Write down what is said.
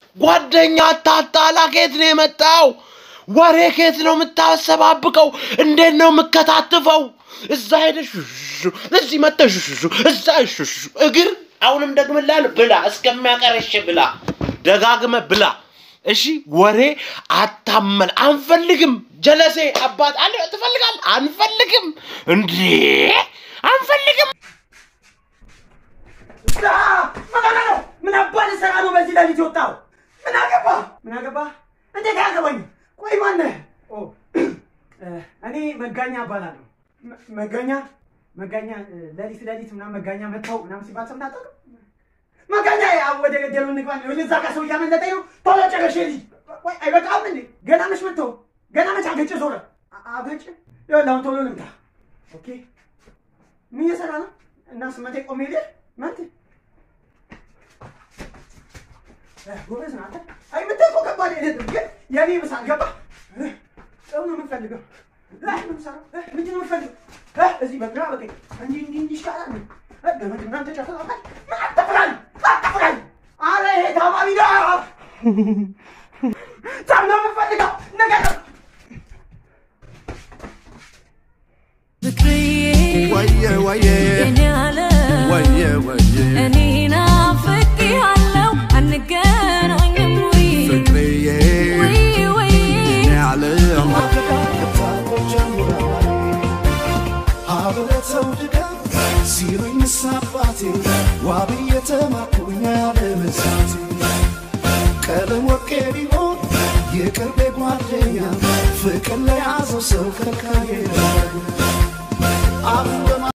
ጓደኛ አታጣላ። ከየት ነው የመጣው? ወሬ ከየት ነው የምታሰባብቀው? እንዴት ነው የምከታትፈው? እዛ ሄደሽ ሹሹ፣ እዚህ መጥተሽ ሹሹ፣ እዛ ሹሹ። እግር አሁንም ደግምልሃለሁ፣ ብላ እስከሚያቀረሽ ብላ፣ ደጋግመ ብላ። እሺ ወሬ አታመል። አንፈልግም። ጀለሴ አባት አለ ትፈልጋል። አንፈልግም እንዴ አንፈልግም። ምን አባል ሰራ ነው በዚህ ሌሊት የወጣው? ምን አገባ ምን አገባ? እንዴት አያገባኝ? ቆይ ማነህ? ኦ እኔ መጋኛ እባላለሁ። መ- መጋኛ መጋኛ እ፣ ሌሊት ሌሊት ምናምን መጋኛ መጥተው ምናምን ሲባል ሰምተህ አታውቅም? መጋኛ ያው ወደ ገደሉ እንግባ ነው። እዛ ጋር ሰው እያመለጠኝ ነው። ቶሎ ጨረሽ ልጅ። ቆይ አይበቃም እንዴ? ገና መች መጥተው ገና መች አገጭ ዞረ አ- አገጭ ይኸውልህ አሁን ቶሎ ልምጣ። ኦኬ ምን እየሰራ ነው? እና ስመቴ ቆሜ ልህ መት ጎበዝ ናት። አይ የምታይ እኮ ከባድ አይደለም፣ ግን የኔ ምሳል ገባ ጥሩ ነው የምፈልገው። አይ ምን ሰራ ምንድን ነው የምፈልገው? እዚህ በግራ በቀኝ እንዲህ እንዲህ እንዲህ ይሻላል። ገመድ ምናምን ተጨፍራል። ምን አትፍራል አትፍራል። አረ ይሄ ታማሚ ነው። ታም ነው የምፈልገው ነገር ነው ወየ ወየ የኔ ዓለም ወየ ወየ እኔ ናፍቄሃለሁ አንገናኝም ወይ ፍቅርዬ ወይ ወይ የኔ ዓለም አብረተው ድጋፍ ሲሉኝ ሳባቴ ዋቢ የተማርኩኝ ያለ መሳቴ ቀለም ወርቄ ቢሆን የቅርቤ ጓደኛ ፍቅር ለያዘው ሰው ከልካዬ አሁን በማ